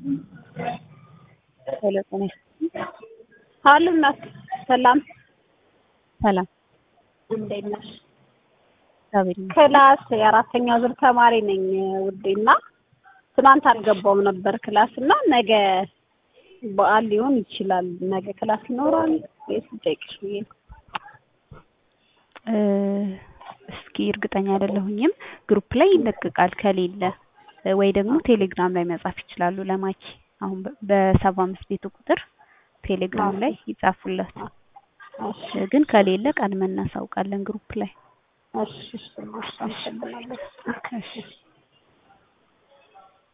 ሄሎ ጤና ይስጥልኝ። አሉ እናት ሰላም ሰላም እንዴት ነሽ? እግዚአብሔር ይመስገን። ክላስ የአራተኛ ዙር ተማሪ ነኝ ውዴና ትናንት አልገባውም ነበር ክላስ እና ነገ በዓል ሊሆን ይችላል። ነገ ክላስ ይኖራል ወይስ ልጠይቅሽ ብዬ ነው። እ እስኪ እርግጠኛ አይደለሁኝም። ግሩፕ ላይ ይለቀቃል ከሌለ ወይ ደግሞ ቴሌግራም ላይ መጻፍ ይችላሉ ለማኪ አሁን በ- በሰባ አምስት ቤቱ ቁጥር ቴሌግራም ላይ ይጻፉላት። እሺ ግን ከሌለ ቀድመን እናሳውቃለን ግሩፕ ላይ። እሺ እሺ እሺ አመሰግናለሁ። እሺ